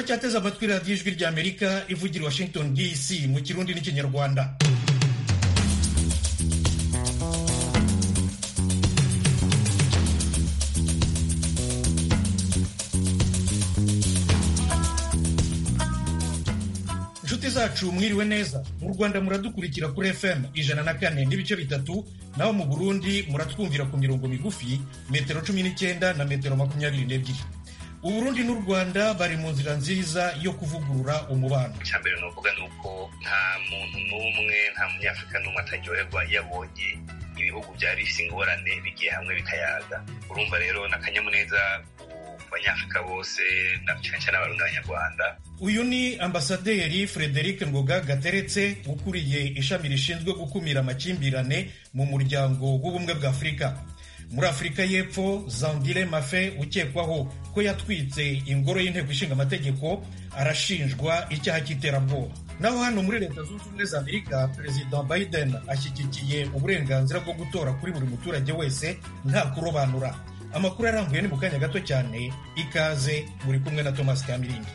muracyateze amatwi radiyo ijwi ry'amerika ivugira washington dc mu kirundi n'ikinyarwanda inshuti zacu mwiriwe neza mu rwanda muradukurikira kuri fm ijana na kane n'ibice bitatu naho mu burundi muratwumvira ku mirongo migufi metero cumi n'icyenda na metero makumyabiri n'ebyiri uburundi n'u rwanda bari mu nzira nziza yo kuvugurura umubano icya mbere ni ukuvuga ni uko nta muntu n'umwe nta munyafurika n'umwe ataryoherwa yabonye ibihugu byari bifite ingorane bigiye hamwe bikayaga urumva rero ni akanyamuneza ku banyafurika bose na cyane cyane abarundi n'abanyarwanda uyu ni ambasaderi frederic ngoga gateretse ukuriye ishami rishinzwe gukumira amakimbirane mu muryango w'ubumwe bwa afurika muri afurika y'epfo zandire mafe ukekwaho ko yatwitse ingoro y'inteko ishinga amategeko arashinjwa icyaha cy'iterabwoba naho hano muri leta zunze ubumwe za amerika perezida biden ashyigikiye uburenganzira bwo gutora kuri buri muturage wese nta kurobanura amakuru arambuye ni mu kanya gato cyane ikaze muri kumwe na thomas kamirindi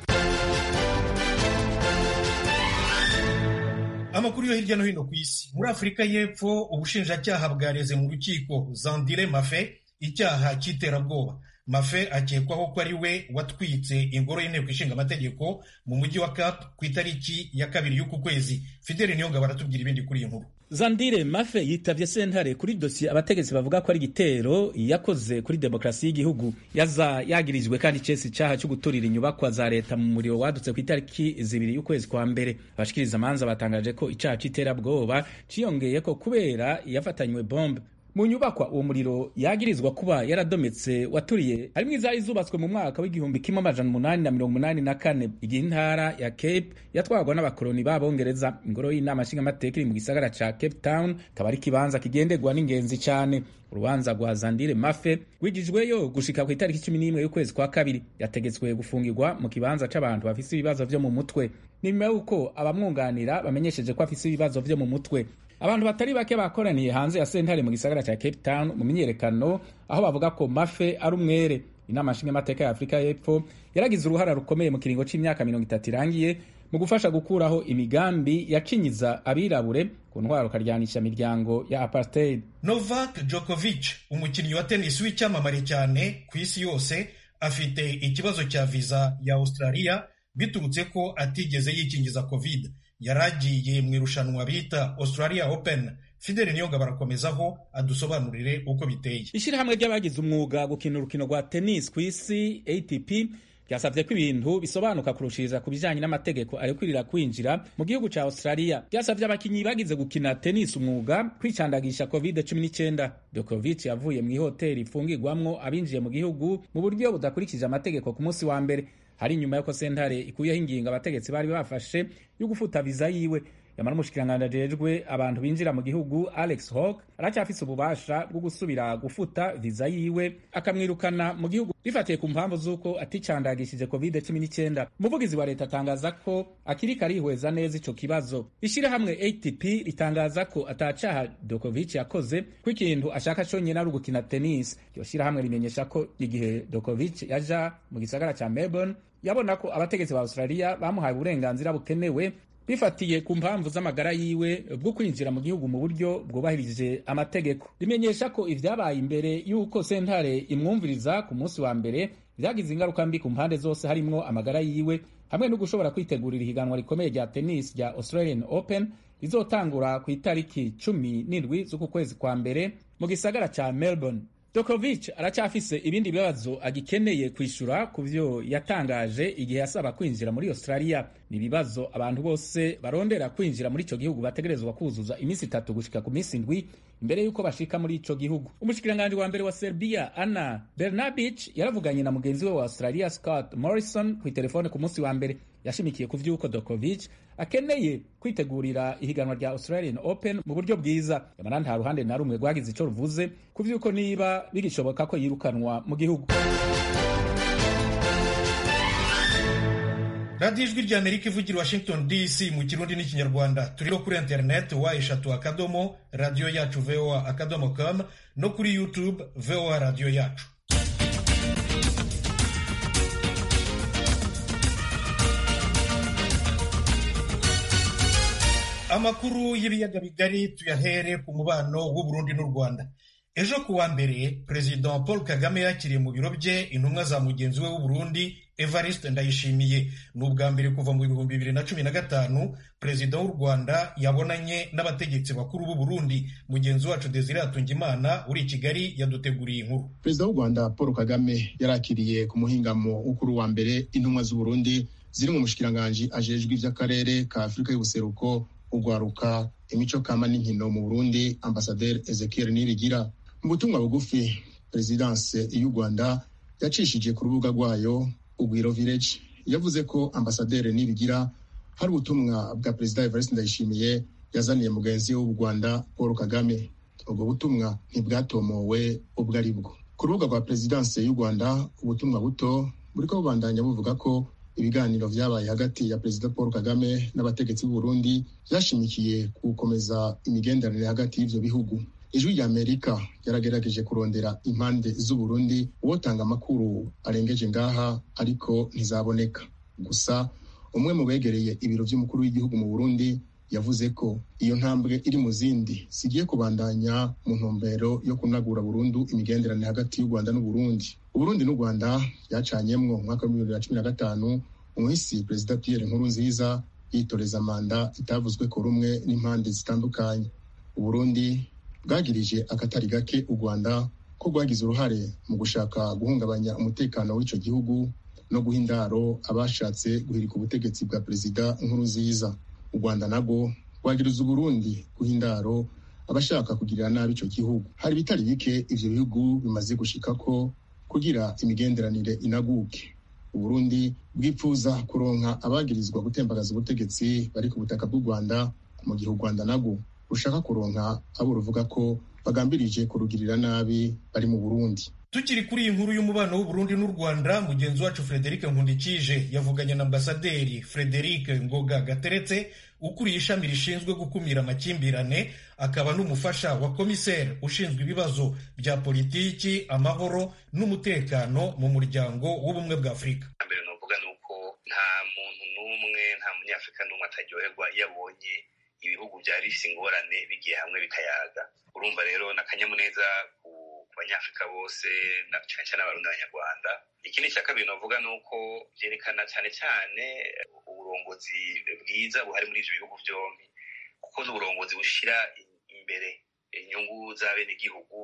amakuru yo hirya no hino ku isi muri afurika y'epfo ubushinjacyaha bwareze mu rukiko zandire mafe icyaha cy'iterabwoba mafe akekwaho ko ari we watwitse ingoro y'inteko ishinga amategeko mu mujyi wa cap ku itariki ya kabiri y'uku kwezi fideli niyonga baratubwira ibindi kuri iyi nkuru Zandire Mafe yitavye sentare kuri dosiye abategetsi bavuga ko ari igitero yakoze kuri demokarasi y'igihugu yaza yagirijwe kandi cese icaha cyo guturira inyubakwa za leta mu muriro wadutse ku itariki zibiri y'ukwezi kwa mbere abashikiriza amanza batangaje ko icaha c'iterabwoba ciyongeye ko kubera yafatanywe bombe mu nyubakwa uwo muriro yagirizwa kuba yaradometse waturiye harimwo izari zubatswe mu mwaka w'igihumbi kimwe amajana umunani na mirongo umunani na kane igihe intara ya cape yatwarwa n'abakoloni b'abongereza ingoro y'inama nshingamateka iri mu gisagara ca cape town kaba ari ikibanza kigenderwa n'ingenzi cane urubanza rwa zandire mafe rwigijweyo gushika ku itariki cumi n'imwe y'ukwezi kwa kabiri yategetswe gufungirwa mu kibanza c'abantu bafise ibibazo vyo mu mutwe ni nyuma y'uko abamwunganira bamenyesheje ko afise ibibazo vyo mu mutwe abantu batari bake bakoraniye hanze ya sentare mu gisagara cya cape town mu myiyerekano aho bavuga ko mafe ari umwere inama nshingamateka ya afurika y'epfo yaragize uruhara rukomeye mu kiringo c'imyaka mirongo itatu irangiye mu gufasha gukuraho imigambi yacinyiza abirabure ku ntwaro karyanisha imiryango ya apartheid novak djokovic umukinnyi wa tenisi w'icyamamare cyane ku isi yose afite ikibazo cya viza ya australia biturutse ko atigeze yikingiza covid yari agiye mu irushanwa bita australia open fideli niyoga barakomezaho adusobanurire uko biteye ishyirahamwe ry'abagize umwuga gukina urukino rwa tennis ku isi atp ryasabye ko ibintu bisobanuka kurushiriza ku bijyanye n'amategeko arekurira kwinjira mu gihugu cya australia ryasabye abakinnyi bagize gukina tennis umwuga kwicandagisha covid 19 Djokovic yavuye mu ihoteli ifungirwamwo abinjiye mu gihugu mu buryo budakurikije amategeko ku munsi wa mbere hari inyuma y'uko sentare ikuyeho ingingo abategetsi bari bafashe yo gufuta viza yiwe yamara umushikiranganji ajejwe abantu binjira mu gihugu alex hawk aracyafise ububasha bwo gusubira gufuta viza yiwe akamwirukana mu gihugu bifatiye ku mpamvu z'uko aticandagishije covid 19 umuvugizi wa leta atangaza ko akiriko arihweza neza ico kibazo ishirahamwe atp ritangaza ko atacaha dokovic yakoze ko ikintu ashaka conyene ari ugukina tennis iryo shirahamwe rimenyesha ko igihe dokovic yaja mu gisagara ca melbourne yabona ko abategetsi ba australia bamuhaye uburenganzira bukenewe bifatiye ku mpamvu z'amagara yiwe bwo kwinjira mu gihugu mu buryo bwubahirije amategeko rimenyesha ko ivyabaye imbere y'uko sentare imwumviriza ku munsi wa mbere vyagize ingaruka mbi ku mpande zose harimwo amagara yiwe hamwe no gushobora kwitegurira ihiganwa rikomeye rya tennis rya australian open rizotangura ku itariki cumi n'indwi z'uku kwezi kwa mbere mu gisagara ca melbourne Djokovic aracyafise ibindi bibazo agikeneye kwishura ku vyo yatangaje igihe yasaba kwinjira muri Australia. Ni ibibazo abantu bose barondera kwinjira muri ico gihugu bategerezwa kuzuza iminsi itatu gushika ku minsi indwi imbere y'uko bashika muri ico gihugu. Umushikiranganji wa mbere wa Serbia Ana Brnabic yaravuganye na mugenzi we wa Australia Scott Morrison ku telefone ku munsi wa mbere yashimikiye ku vy'uko Djokovic akeneye kwitegurira ihiganwa rya Australian Open mu buryo bwiza yamara nta ruhande na rumwe rwagize ico ruvuze ku vy'uko niba bigishoboka ko yirukanwa mu gihugu radiyo ijwi rya amerika ivugira washington dc mu kirundi n'ikinyarwanda turiho kuri interineti wa eshatu akadomo radiyo yacu voa akadomo com no kuri youtube voa radiyo yacu amakuru y'ibiyaga bigari tuyahere ku mubano w'uburundi n'u rwanda ejo ku wa mbere perezida paul kagame yakiriye mu biro bye intumwa za mugenzi we w'uburundi evariste ndayishimiye ni ubwa mbere kuva mu bihumbi bibiri na cumi na gatanu perezida w'u rwanda yabonanye n'abategetsi bakuru b'uburundi mugenzi wacu desire atungimana uri i kigali yaduteguriye inkuru perezida w'u rwanda paul kagame yarakiriye ku muhingamo w'ukuru wa mbere intumwa z'uburundi ziri mu mushikiranganji ajejwe ivy'akarere ka afurika y'ubuseruko ugwaruka imico kama n'inkino mu burundi ambasaderi ezekiel nibigira mu butumwa bugufi perezidanse y'u rwanda yacishije ku rubuga rwayo ugwiro village yavuze ko ambasaderi nibigira hari ubutumwa bwa perezida evariste ndayishimiye yazaniye mugenzi we w'u rwanda paul kagame ubwo butumwa ntibwatomowe ubwo ari bwo ku rubuga rwa perezidanse y'u rwanda ubutumwa buto buriko bubandanya buvuga ko ibiganiro vyabaye hagati ya perezida paul kagame n'abategetsi b'uburundi vyashimikiye gukomeza imigenderanire hagati y'ivyo bihugu ijwi rya amerika ryaragerageje kurondera impande z'uburundi uwotanga amakuru arengeje ngaha ariko ntizaboneka gusa umwe mu begereye ibiro vy'umukuru w'igihugu mu burundi yavuze ko iyo ntambwe iri mu zindi zigiye kubandanya mu ntumbero yo kunagura burundu imigenderanire hagati y'u rwanda n'uburundi uburundi n'u rwanda byacanyemwo mu mwaka wa bibiri na cumi na gatanu umuhisi perezida pierre nkurunziza yitoreza manda itavuzwe ko rumwe n'impande zitandukanye uburundi bwagirije akatari gake u rwanda ko rwagize uruhare mu gushaka guhungabanya umutekano w'ico gihugu no guha indaro abashatse guhirika ubutegetsi bwa perezida nkurunziza u rwanda nabwo rwagiriza uburundi guha indaro abashaka kugirira nabi ico gihugu hari ibitari bike ivyo bihugu bimaze gushikako kugira imigenderanire inaguke uburundi bwipfuza kuronka abagirizwa gutembagaza ubutegetsi bari ku butaka bw'u rwanda mu gihe u rwanda nabwo rushaka kuronka abo ruvuga ko bagambirije kurugirira nabi bari mu burundi tukiri kuri iyi nkuru y'umubano w'uburundi n'u rwanda mugenzi wacu frederic nkundikije yavuganye na ambasaderi frederic ngoga gateretse ukuriye ishami rishinzwe gukumira amakimbirane akaba n'umufasha wa komiseri ushinzwe ibibazo bya politiki amahoro n'umutekano mu muryango w'ubumwe bwa afurika mbere novuga ni uko nta muntu n'umwe nta munyafurika n'umwe ataryoherwa iyo abonye ibihugu byari bifite ingorane bigiye hamwe bikayaga urumva rero ni akanyamuneza ku banyafurika bose na cyane cyane abarundi n'abanyarwanda ikindi cya kabiri navuga ni uko byerekana cyane cyane uburongozi bwiza buhari muri ibyo bihugu byombi kuko ni uburongozi bushyira imbere inyungu z'abenegihugu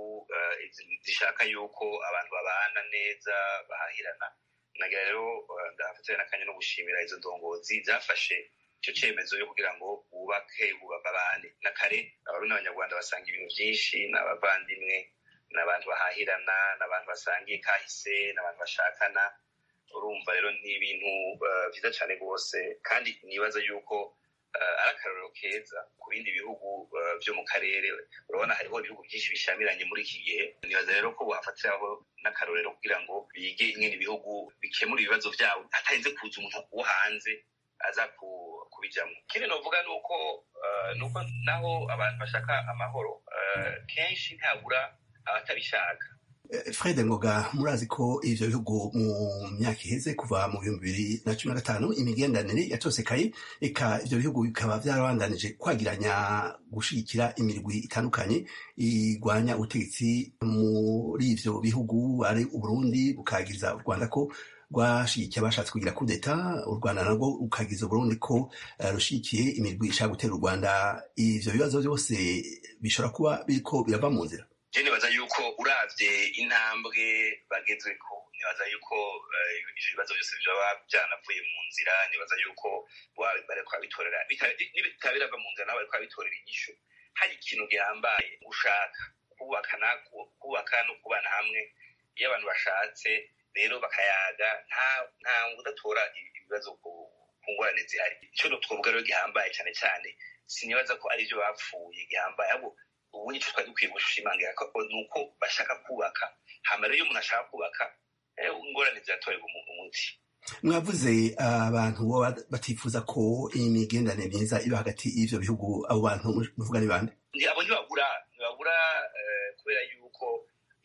zishaka yuko abantu babana neza bahahirana nagira rero ndahafatira n'akanya no gushimira izo ndongozi zafashe icyo cyemezo yo kugira ngo bubake babane na kare abarundi n'abanyarwanda basanga ibintu byinshi ni abavandimwe ni abantu bahahirana ni abantu basangiye kahise ni abantu bashakana urumva rero ni ibintu byiza cyane rwose kandi nibaza yuko ari akarorero keza ku bindi bihugu byo mu karere urabona hariho ibihugu byinshi bishamiranye muri iki gihe nibaza rero ko buhafatiraho n'akarorero kugira ngo bige ingene ibihugu bikemura ibibazo byabo hatarinze kuza umuntu wo hanze aza kubijyamo ikindi navuga ni uko nuko naho abantu bashaka amahoro kenshi ntabura abatabishaka fred ngoga murazi ko ivyo bihugu mu myaka iheze kuva mu bihumbi bibiri na cumi na gatanu imigenderanire yatosekaye eka ivyo bihugu bikaba vyarabandanije kwagiranya gushigikira imirwi itandukanye igwanya ubutegetsi muri ivyo bihugu ari uburundi bukagiriza u rwanda ko rwashigikiye abashatse kugira kudeta u rwanda narwo rukagiza uburundi ko rushigikiye imirwi ishaka gutera u rwanda ivyo bibazo byose bishobora kuba biriko birava mu nzira je nibaza yuko uravye intambwe bagezweko nibaza yuko ivyo bibazo byose vyoba vyanavuye mu nzira nibaza yuko bariko babitorera bitaba birava mu nzira nabo bariko babitorera inyishu hari ikintu gihambaye gushaka kubakana kubaka no kubana hamwe iyo abantu bashatse rero bakayaga nta udatora ibibazo ku ngorane zihari icyo twovuga rero gihambaye cyane cyane sinibaza ko ari byo bapfuye gihambaye ahubwo ubu nicyo twari dukwiye gushimangira ko ni uko bashaka kubaka hama rero iyo umuntu ashaka kubaka ingorane ziratorerwa umuti mwavuze abantu baba batifuza ko imigenderanire myiza iba hagati y'ivyo bihugu abo bantu muvuga ni bande abo ntibabura ntibabura kubera yuko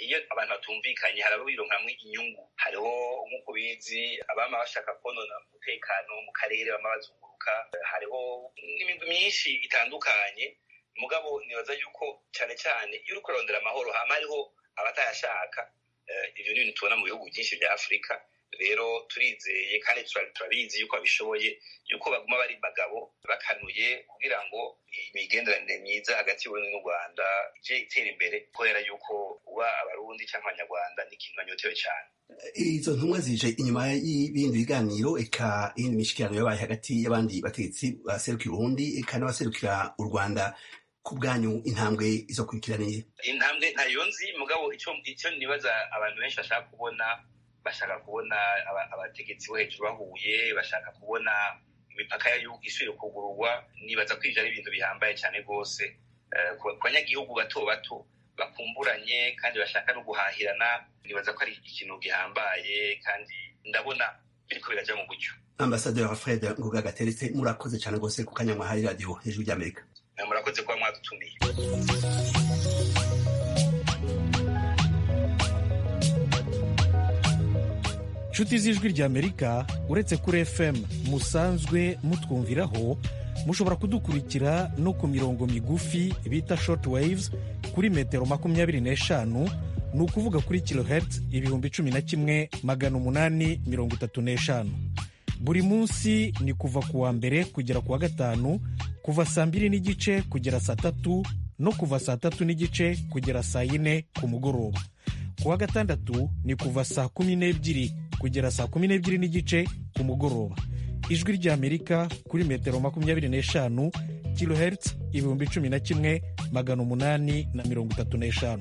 iyo abantu batumvikanye hari ababironkamwo inyungu hariho nk'uko bizi abama bashaka konona umutekano mu karere bama bazunguruka hariho n'imigwi myinshi itandukanye mugabo nibaza yuko cyane cyane iyo uriko urarondera amahoro hama hariho abatayashaka ibyo ni ibintu tubona mu bihugu byinshi bya afurika rero turizeye kandi turabizi yuko babishoboye yuko baguma bari bagabo bakanuye kugira ngo imigenderanire myiza hagati y'uburundi n'u rwanda ije itera imbere kubera yuko uba abarundi cyangwa abanyarwanda ni ikintu banyotewe cyane izo ntumwa zije inyuma y'ibindi biganiro eka iyindi mishikirano yabaye hagati y'abandi bategetsi baserukira uburundi eka n'abaserukira u rwanda ku bwanyu intambwe izo kurikiraniye intambwe ntayo nzi mugabo icyo nibaza abantu benshi bashaka kubona bashaka kubona abategetsi bo hejuru bahuye bashaka kubona imipaka y'igihugu isubire kugururwa nibaza ko ibyo ari ibintu bihambaye cyane rwose ku banyagihugu bato bato bakumburanye kandi bashaka no guhahirana nibaza ko ari ikintu gihambaye kandi ndabona biriko birajya mu buryo ambasaderi fred ngoga gateretse murakoze cyane rwose ku kanya mwahaye radiyo hejuru ry'amerika murakoze kuba mwadutumiye inshuti z'ijwi ry'amerika uretse kuri fm musanzwe mutwumviraho mushobora kudukurikira no ku mirongo migufi bita short waves kuri metero makumyabiri n'eshanu ni ukuvuga kuri kilohertz ibihumbi cumi na kimwe magana umunani mirongo itatu n'eshanu buri munsi ni kuva ku wa mbere kugera ku wa gatanu kuva saa mbiri n'igice kugera saa tatu no kuva saa tatu n'igice kugera saa yine ku mugoroba ku wa gatandatu ni kuva saa kumi n'ebyiri kugera saa kumi n'ebyiri n'igice ku mugoroba ijwi ry'amerika kuri metero makumyabiri n'eshanu kilohertz ibihumbi cumi na kimwe magana umunani na mirongo itatu n'eshanu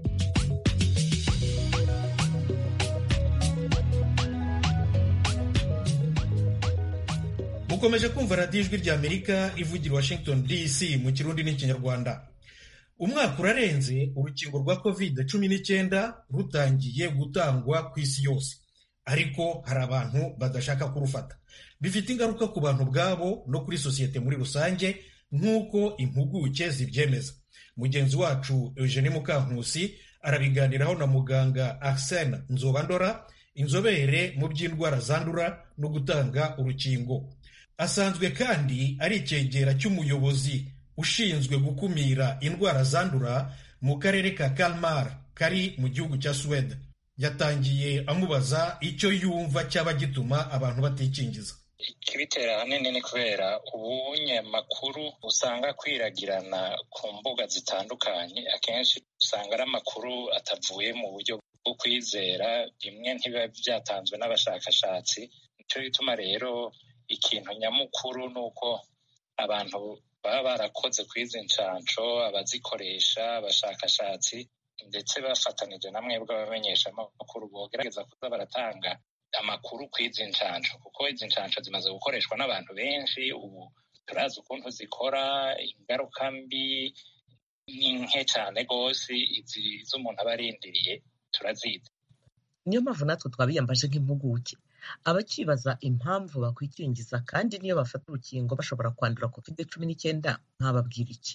mukomeje kumva radiyo ijwi ry'amerika ivugira washington dc mu kirundi n'ikinyarwanda umwaka urarenze urukingo rwa covid cumi n'icyenda rutangiye gutangwa ku isi yose ariko hari abantu badashaka kurufata bifite ingaruka ku bantu ubwabo no kuri sosiyete muri rusange nk'uko impuguke zibyemeza mugenzi wacu eugene mukankusi arabiganiraho na muganga arsene nzobandora inzobere mu by'indwara zandura no gutanga urukingo asanzwe kandi ari icyegera cy'umuyobozi ushinzwe gukumira indwara zandura mu karere ka kalmar kari mu gihugu cya suwede yatangiye amubaza icyo yumva cyaba gituma abantu batikingiza ikibitera ahanini ni kubera ubunyamakuru usanga kwiragirana ku mbuga zitandukanye akenshi usanga ari amakuru atavuye mu buryo bwo kwizera bimwe ntibiba byatanzwe n'abashakashatsi nicyo gituma rero ikintu nyamukuru ni uko abantu baba barakoze kuri izi nshansho abazikoresha abashakashatsi ndetse bafatanije na mwebwe abamenyeshamakuru bogerageza kuza baratanga amakuru ku izi nshansho kuko izi nshansho zimaze gukoreshwa n'abantu benshi ubu turazi ukuntu zikora ingaruka mbi ni nke cyane rwose izi z'umuntu aba arindiriye turazizi niyo mpamvu natwe twabiyambaje nk'impuguke abakibaza impamvu bakwikingiza kandi niyo bafata urukingo bashobora kwandura covid cumi n'icyenda mwababwira iki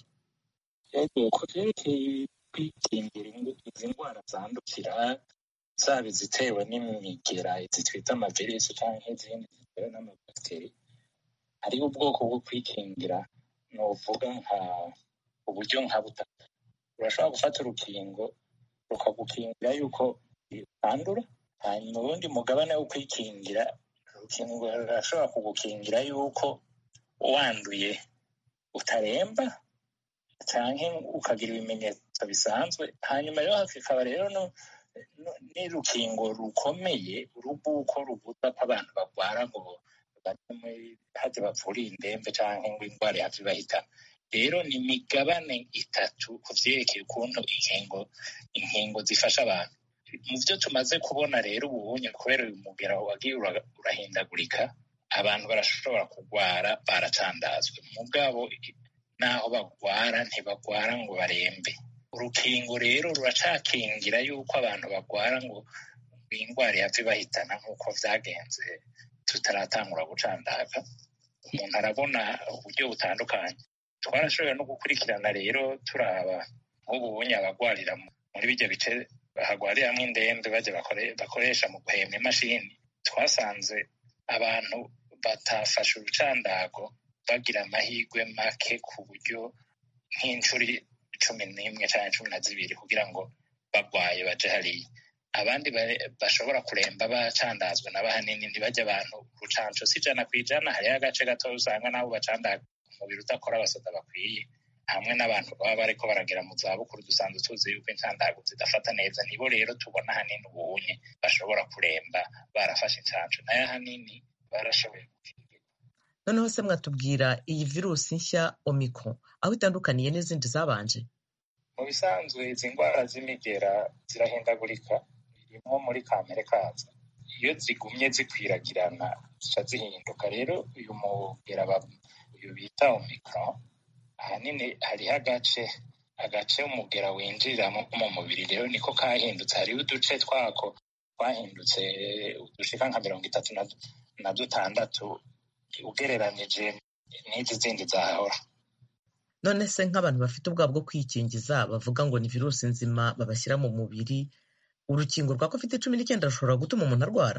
ku byerekeye kwikingira izi ndwara zandukira zaba izitewe n'imigera izi twita amavirisi cyangwa izindi zitewe n'amabakiteri hariho ubwoko bwo kwikingira ni uvuga nka uburyo nka butatu urashobora gufata urukingo rukagukingira yuko utandura hanyuma ubundi mugabane wo kwikingira urukingo rurashobora kugukingira yuko wanduye utaremba cyangwa ukagira ibimenyetso bisanzwe hanyuma rero hakaba rero n'urukingo rukomeye urubuko rubuza ko abantu barwara ngo hajya bapfuriye indembe cyangwa ngo indwara ihave ibahitana rero ni imigabane itatu ku byerekeye ukuntu inkingo inkingo zifasha abantu mu byo tumaze kubona rero ubunye kubera uyu mugera wagiye urahindagurika abantu barashobora kurwara baracandazwe mu bwabo n'aho bagwara ntibagwara ngo barembe urukingo rero ruracakingira yuko abantu bagwara ngo indwara ihave ibahitana nk'uko byagenze tutaratangura gucandaga umuntu arabona uburyo butandukanye twarashoboye no gukurikirana rero turaba nk'ubu bunye abagwarira muri bijya bice hagwariramwo indembe bajya bakoresha mu guhema imashini twasanze abantu batafashe urucandago bagira amahirwe make ku buryo nk'inshuro cumi n'imwe cyangwa cumi na zibiri kugira ngo bagwaye baje hariya abandi bashobora kuremba bacandazwa na bahanini ntibajya abantu urucanco si ijana ku ijana hariho agace gato usanga nabo bacandaga umubiri udakora abasoda bakwiye hamwe n'abantu baba bariko baragera mu zabukuru dusanzwe tuzi yuko incandago zidafata neza nibo rero tubona hanini ubunye bashobora kuremba barafashe incanco nayo ahanini barashoboye noneho se mwatubwira iyi virusi nshya omicron aho itandukaniye n'izindi zabanje mu bisanzwe izi ndwara z'imigera zirahindagurika birimo muri kamere kazo iyo zigumye zikwiragirana zica zihinduka rero uyu mugera uyu bita omicron ahanini hariho agace agace umugera winjiriramo mu mubiri rero niko kahindutse hariho uduce twako twahindutse udushika nka mirongo itatu na dutandatu ugereranije n'izi zindi zahora none se nk'abantu bafite ubwabo bwo kwikingiza bavuga ngo ni virusi nzima babashyira mu mubiri urukingo rwa covid cumi n'icyenda rushobora gutuma umuntu arwara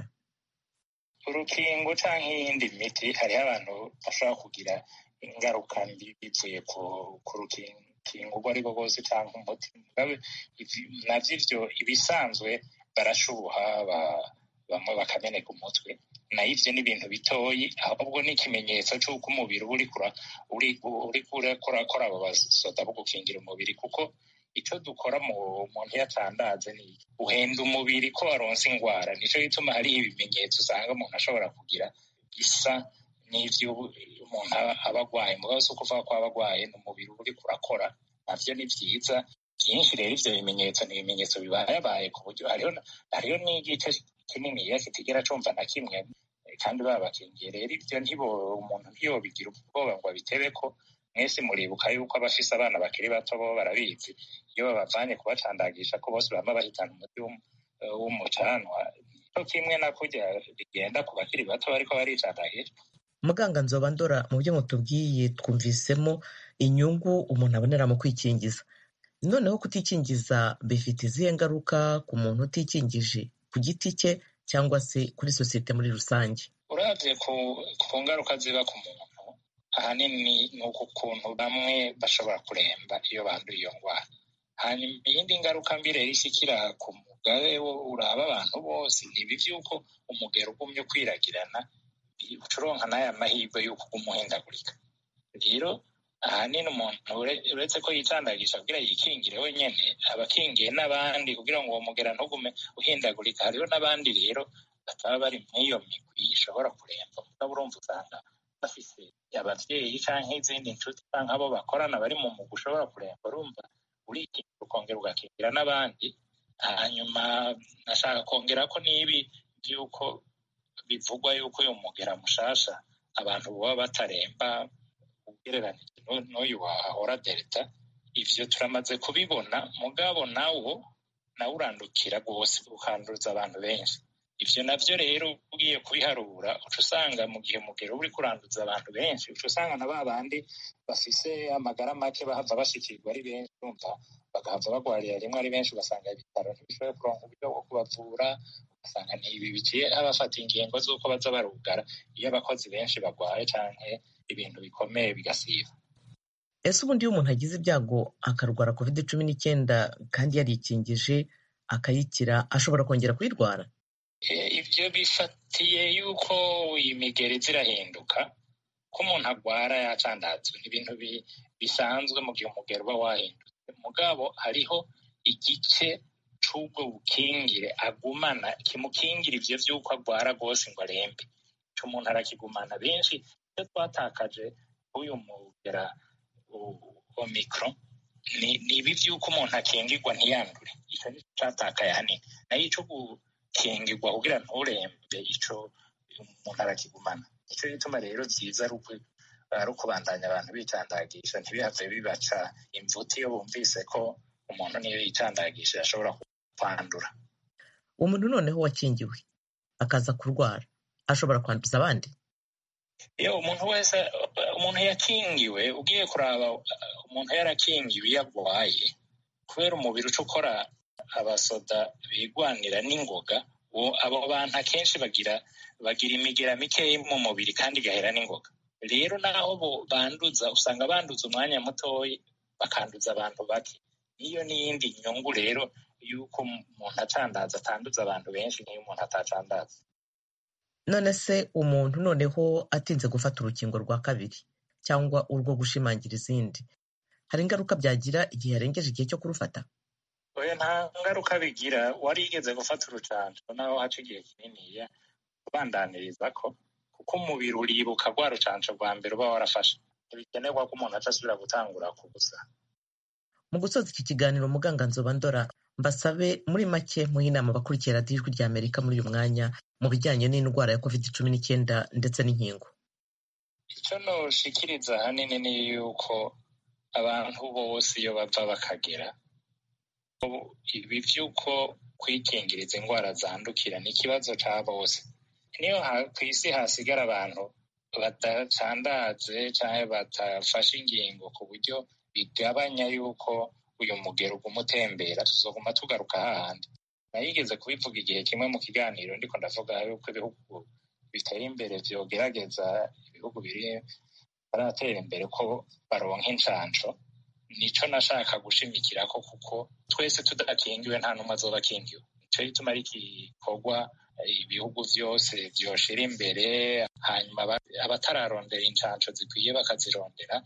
urukingo cyangwa iyindi miti hariho abantu bashobora kugira ingaruka mbi bivuye ku rukingo urwo ari rwo rwose cyangwa umuti nabyo ibyo ibisanzwe barashuha bamwe bakameneka umutwe nayo ibyo ni ibintu bitoyi ahubwo ni ikimenyetso cy'uko umubiri uba uri kurakora abo basoda bo gukingira umubiri kuko icyo dukora mu muntu iyo atandaze ni uhenda umubiri ko waronse indwara nicyo gituma hariho ibimenyetso usanga umuntu ashobora kugira bisa n'ibyo umuntu aba agwaye mugabo si ukuvuga ko aba agwaye ni umubiri uba uri kurakora navyo ni vyiza byinshi rero ivyo bimenyetso ni ibimenyetso bibayabaye ku buryo hariho n'igice kininiya kitigera cumva na kimwe kandi babakingiye rero ivyo ntibo umuntu ntiyobigira ubwoba ngo abitebe ko mwese muribuka yuko abafise abana bakiri bato bo barabizi iyo babavanye kubacandagisha ko bose bama bahitana umuti w'umucanwa co kimwe na kurya bigenda ku bakiri bato bariko baricandagisha muganga nzoba ndora mu byo mutubwiye twumvisemo inyungu umuntu abonera mu kwikingiza noneho kutikingiza bifite izihe ngaruka ku muntu utikingije ku giti cye cyangwa se kuri sosiyete muri rusange uravye ku ngaruka ziba ku muntu ahanini ni uku kuntu bamwe bashobora kuremba iyo banduye iyo ndwara hanyuma iyindi ngaruka mbi rero ishikira ku mugabe uraba abantu bose ni ibi vy'uko umugero ugumye kwiragirana ucuronka n'aya mahirwe y'uko uguma uhindagurika rero ahanini umuntu uretse ko yicandagisha kugira yikingire wenyene aba akingiye n'abandi kugira ngo uwo mugera ntugume uhindagurika hariho n'abandi rero bataba bari mw'iyo migwi ishobora kuremba mugabo urumva usanga bafise abavyeyi canke izindi nshuti canke abo bakorana bari mu mugwi ushobora kuremba urumva urikingira ukongera ugakingira n'abandi hanyuma nashaka kongera ko n'ibi vy'uko bivugwa yuko uyu mugera mushasha abantu baba bataremba ugereranije n'uyu wahora delta ivyo turamaze kubibona mugabo nawo nawe urandukira rwose ukanduza abantu benshi ivyo navyo rero ugiye kubiharura uca usanga mu gihe mugero uri kuranduza abantu benshi uca usanga na ba bandi bafise amagara make bahava bashikirwa ari benshi urumva bagahava bagwarira rimwe ari benshi ugasanga ibitaro ntibishoboye kuronka uburyo bwo kubavura ugasanga ntibi biciye abafata ingingo z'uko baza barugara iyo abakozi benshi bagwaye canke ibintu bikomeye bigasiba ese ubundi iyo umuntu agize ibyago akarwara covid cumi n'icyenda kandi yarikingije akayikira ashobora kongera kuyirwara ibyo bifatiye yuko imigeri zirahinduka ko umuntu agwara yacandazwe ni ibintu bisanzwe mu gihe umugero uba wahindutse mugabo hariho igice c'ubwo bukingire agumana kimukingira ivyo vy'uko agwara rwose ngo arembe ico umuntu arakigumana benshi iyo twatakaje uyu mugera omicron ni ibi vy'uko umuntu akingirwa ntiyandure ico nico catakaye hanini nayo ico gukingirwa kugira nturembe ico umuntu arakigumana nico gituma rero vyiza ari ukubandanya abantu bicandagisha ntibihave bibaca imvuti iyo bumvise ko umuntu niyo yicandagisha ashobora kwandura umuntu noneho wakingiwe akaza kurwara ashobora kwanduza abandi iyo umuntu wese umuntu yakingiwe ugiye kuraba umuntu yarakingiwe iyo agwaye kubera umubiri uca ukora abasoda bigwanira n'ingoga abo bantu akenshi bagira bagira imigera mikeya mu mubiri kandi igahera n'ingoga rero naho banduza usanga banduza umwanya mutoya bakanduza abantu bake niyo n'iyindi nyungu rero y'uko umuntu acandaza atanduza abantu benshi nk'iyo umuntu atacandaza none se umuntu noneho atinze gufata urukingo rwa kabiri cyangwa urwo gushimangira izindi hari ingaruka byagira igihe yarengeje igihe cyo kurufata oya nta ngaruka bigira warigeze gufata urucanco naho haca igihe kininiya ubandaniriza ko kuko umubiri uribuka rwa rucanco rwa mbere uba warafashe ntibikenerwa ko umuntu aca asubira gutangura ku busa mu gusoza iki kiganiro muganga nzoba ndora mbasabe muri make muhe inama abakurikira radiyo ijwi rya amerika muri uyu mwanya mu bijyanye n'indwara ya covid cumi n'icyenda ndetse n'inkingo icyo noshikiriza ahanini ni yuko abantu bose iyo bava bakagera ibi by'uko kwikingiriza indwara zandukira ni ikibazo cya bose niyo ku isi hasigara abantu badacandaze cyangwa badafashe ingingo ku buryo bigabanya yuko uyu mugero uguma utembera tuzoguma tugaruka hahandi nayigeze kubivuga igihe kimwe mu kiganiro ndiko ndavuga yuko ibihugu biteye imbere vyogerageza ibihugu biri baratera imbere ko baronka incanco nico nashaka gushimikirako kuko twese tudakingiwe nta n'umwe azoba akingiwe nico gituma ari igikorwa ibihugu vyose vyoshira imbere hanyuma abatararondera incanco zikwiye bakazirondera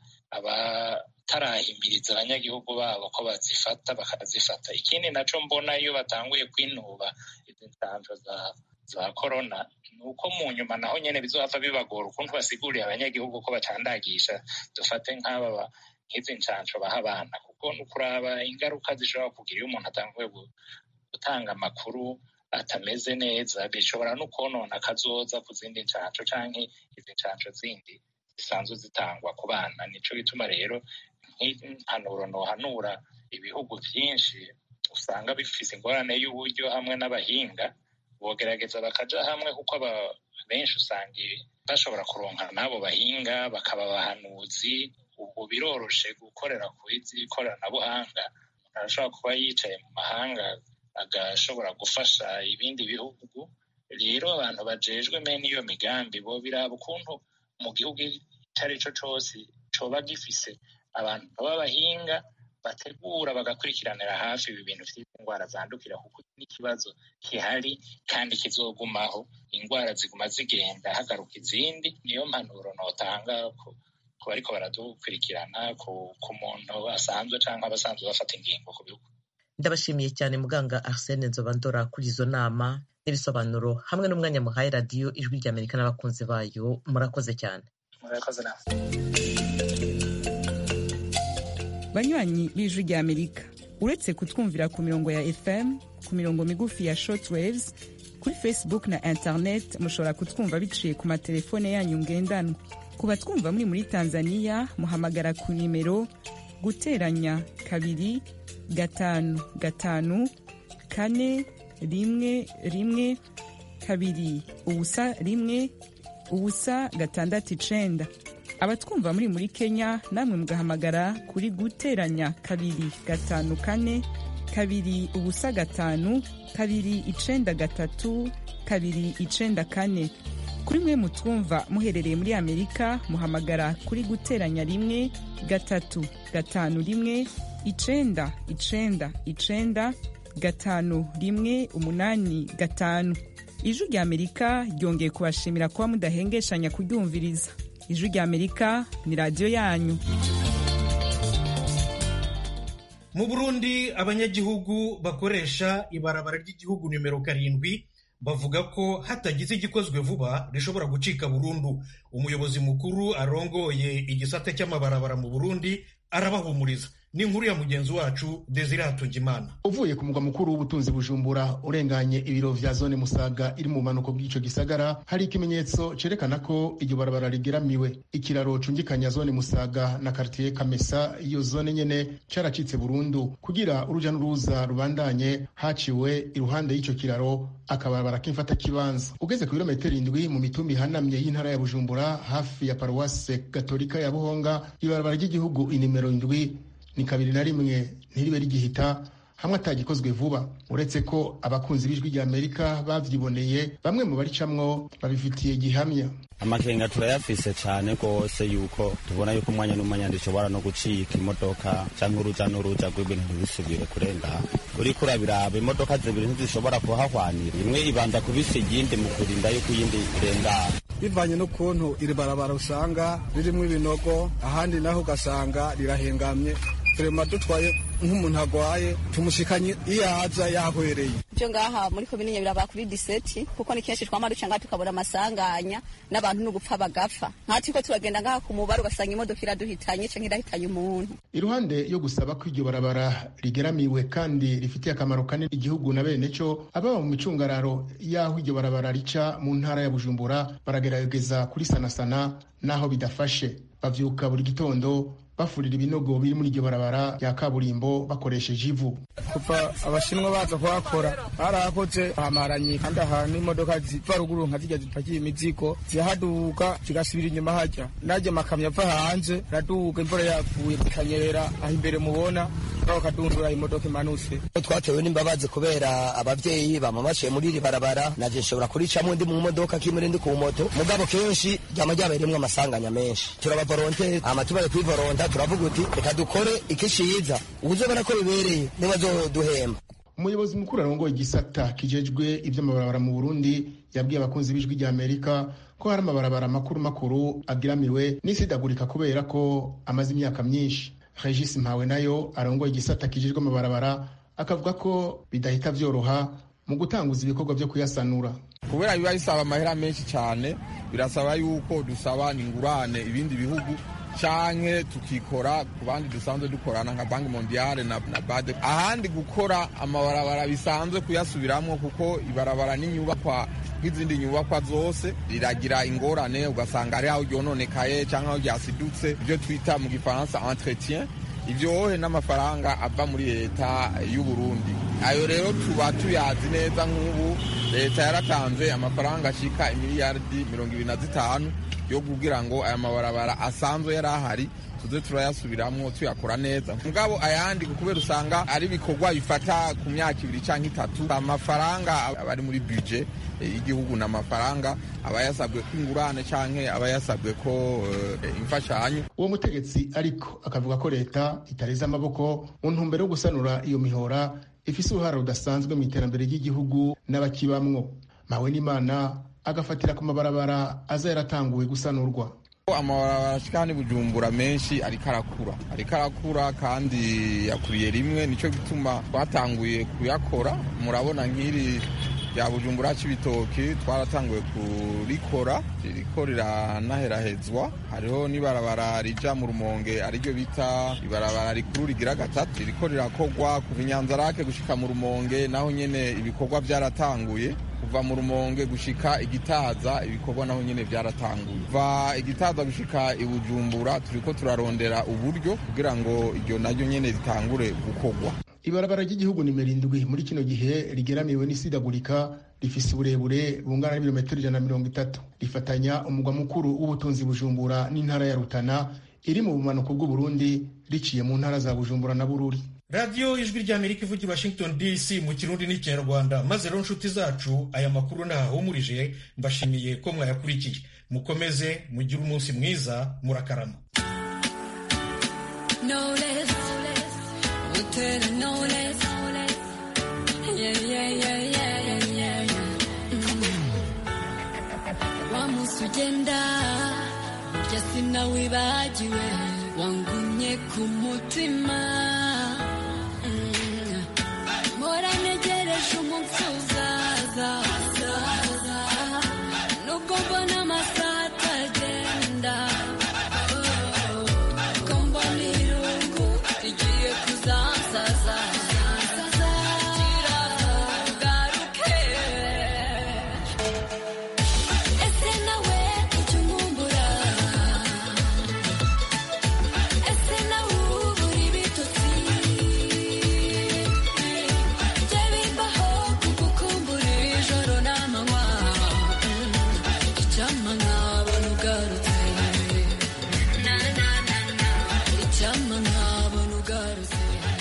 abatarahimiriza abanyagihugu babo ko bazifata bakazifata ikindi naco mbona iyo batanguye kwinuba izi ncanco za za korona ni uko mu nyuma naho nyene bizohava bibagora ukuntu basiguriye abanyagihugu ko bacandagisha dufate nk'aba nk'izi ncanco baha abana kuko ni ukuraba ingaruka zishobora kugira iyo umuntu atanguye gutanga amakuru atameze neza bishobora no konona akazoza ku zindi ncanco canke izi ncanco zindi zisanzwe zitangwa ku bana nico gituma rero nk'impanuro nohanura ibihugu vyinshi usanga bifise ingorane y'uburyo hamwe n'abahinga bogerageza bakaja hamwe kuko benshi usanga bashobora kuronka n'abo bahinga bakaba abahanuzi ubu biroroshe gukorera ku izi koranabuhanga arashobora kuba yicaye mu mahanga agashobora gufasha ibindi bihugu rero abantu bajejwe mene iyo migambi bo biraba ukuntu mu gihugu icyo ari cyo cyose coba gifise abantu b'abahinga bategura bagakurikiranira hafi ibi bintu by'indwara zandukira kuko n'ikibazo gihari kandi kizogumaho indwara ziguma zigenda hagaruka izindi niyo mpanuro notanga ku bariko baradukurikirana ku muntu asanzwe cyangwa abasanzwe bafata ingingo ku bihugu ndabashimiye cyane muganga arsene nzobandora kuri izo nama n'ibisobanuro hamwe n'umwanya muhaye radiyo ijwi ry'amerika n'abakunzi bayo murakoze cyane murakoze nawe banywanyi b'ijwi ry'amerika uretse kutwumvira ku mirongo ya fm ku mirongo migufi ya shortwaves kuri facebook na internet mushobora kutwumva biciye ku matelefone yanyu ngendanwa ku batwumva muri muri tanzania muhamagara ku nimero guteranya kabiri gatanu gatanu kane rimwe rimwe kabiri ubusa rimwe ubusa gatandatu icenda abatwumva muri muri kenya namwe mugahamagara kuri guteranya kabiri gatanu kane kabiri ubusa gatanu kabiri icenda gatatu kabiri icenda kane kuri mwe mutwumva muherereye muri amerika muhamagara kuri guteranya rimwe gatatu gatanu rimwe icenda icenda icenda gatanu rimwe umunani gatanu ijwi rya amerika ryongeye kubashimira kuba mudahengeshanya kuryumviriza ijwi rya amerika ni radiyo yanyu mu burundi abanyagihugu bakoresha ibarabara ry'igihugu nimero karindwi bavuga ko hatagize igikozwe vuba rishobora gucika burundu umuyobozi mukuru arongoye igisate cy'amabarabara mu burundi arabahumuriza ni inkuru ya mugenzi wacu desire hatungimana uvuye ku mugwa mukuru w'ubutunzi bujumbura urenganye ibiro vya zone musaga iri mu manuko bw'ico gisagara hari ikimenyetso cerekana ko iryo barabara rigeramiwe ikiraro cungikanya zone musaga na kartiye kamesa iyo zone nyene caracitse burundu kugira uruja n'uruza rubandanye haciwe iruhande y'ico kiraro akabarabara k'imfata kibanza ugeze ku birometero indwi mu mitumba ihanamye y'intara ya bujumbura hafi ya paruwase gatolika ya buhonga ibarabara ry'igihugu inimero indwi ni kabiri na rimwe ntiribe rigihita hamwe atagikozwe vuba uretse ko abakunzi b'ijwi rya amerika bavyiboneye bamwe mu baricamwo babifitiye gihamya amakenga turayafise cane rwose yuko tubona yuko umwanya n'umwanya ndishobora no gucika imodoka canke uruja n'uruja rw'ibintu ntibisubire kurenga uriko urabiraba imodoka zibiri ntizishobora kuhahwanira imwe ibanza kubisa iyindi mu kurinda yuko iyindi irengana bivanye n'ukuntu iri barabara usanga ririmo ibinogo ahandi naho ugasanga rirahengamye turema dutwaye nk'umuntu agwaye tumushikanye iyo aza yahwereye byo ngaha muri komine nyabiraba kuri diseti kuko ni kenshi twama duca ngaha tukabura amasanganya n'abantu n'ugupfa bagapfa nkatiko turagenda ngaha ku mubare ugasanga imodoka iraduhitanye canke irahitanye umuntu iruhande yo gusaba ko iryo barabara rigeramiwe kandi rifitiye akamaro kanini igihugu na bene co ababa mu micungararo y'aho iryo barabara rica mu ntara ya bujumbura baragerageza kurisanasana n'aho bidafashe bavyuka buri gitondo bafurira ibinogo biri muri iryo barabara rya kaburimbo bakoresheje ivu kuva abashinwa baza kuhakora barahakoze hamaranye kandi ahantu imodoka ziva ruguru nka zijya zipakiye imizigo zihaduka zigasubira inyuma hajya najya amakamyo ava hanze araduga imvura yaguye ikanyerera aho imbere mubona aho kadundura imodoka imanutse twatewe n'imbabazi kubera abavyeyi bama baciye muri iri barabara naje nshobora kuricamo ndi mu modoka kimwe ndi ku moto mugabo kenshi ryama ryabereyemwo amasanganya menshi turabavoronteri ama tubaye kwivoronta turavuga uti reka dukore ikishiza uzobona ko bibereye nibazoduhemba umuyobozi mukuru arongoye igisata kijejwe ivy'amabarabara mu burundi yabwiye abakunzi b'ijwi rya amerika ko hari amabarabara makuru makuru agiramiwe n'isidagurika kubera ko amaze imyaka myinshi regis mpawe nayo arongoye igisata kijejwe amabarabara akavuga ko bidahita vyoroha mu gutanguza ibikorwa vyo kuyasanura kubera biba bisaba amahera menshi cyane birasaba yuko dusaba ingurane ibindi bihugu canke tukikora ku bandi dusanzwe dukorana nka banki mondiale na, na bade ahandi gukora amabarabara bisanzwe kuyasubiramwo kuko ibarabara n'inyubakwa nk'izindi nyubakwa zose riragira ingorane ugasanga ari aho ryononekaye canke aho ryasidutse ibyo twita mu gifaransa entretien ivyohe n'amafaranga ava muri leta y'u Burundi ayo rero tuba tuyazi neza nk'ubu leta yaratanze amafaranga ashika imiliyardi mirongo ibiri na zitanu yo kugira ngo aya mabarabara asanzwe yari ahari tuze turayasubiramwo tuyakora neza mugabo ayandi kubera usanga ari ibikorwa bifata ku myaka ibiri canke itatu amafaranga aba ari muri budget y'igihugu ni amafaranga aba yasabwe ko ingurane canke aba yasabwe ko uh, imfashanyo uwo mutegetsi ariko akavuga ko leta itareze amaboko mu ntumbero yo gusanura iyo mihora ifise uruhara rudasanzwe mu iterambere ry'igihugu n'abakibamwo mawe n'imana agafatira ku mabarabara aza yaratanguwe gusanurwa amabarabara ashika ni bujumbura menshi ariko arakura ariko arakura kandi yakuriye rimwe nico gituma twatanguye kuyakora murabona nk'iri rya bujumbura c'ibitoki twaratanguye kurikora ririko riranaherahezwa hariho n'ibarabara rija mu rumonge ariryo bita ibarabara rikuru rigira gatatu ririko rirakorwa kuva inyanzarake gushika mu rumonge naho nyene ibikorwa vyaratanguye kuva mu rumonge gushika igitaza ibikorwa naho nyene vyaratanguye kuva igitaza gushika ibujumbura turiko turarondera uburyo kugira ngo iryo naryo nyene ritangure gukorwa ibarabara ry'igihugu nimero indwi muri kino gihe rigeramiwe n'isidagurika rifise uburebure bungana n'ibirometero ijana na mirongo itatu rifatanya umugwa mukuru w'ubutunzi bujumbura n'intara ya rutana iri mu bumanuko bw'uburundi riciye mu ntara za bujumbura na bururi radiyo ijwi ry'amerika ivugira washington dc mu kirundi n'ikinyarwanda maze rero nshuti zacu aya makuru ntahahumurije mbashimiye ko mwayakurikiye mukomeze mugire umunsi mwiza murakarama ugenda burya sinawibagiwe wangumye ku mutima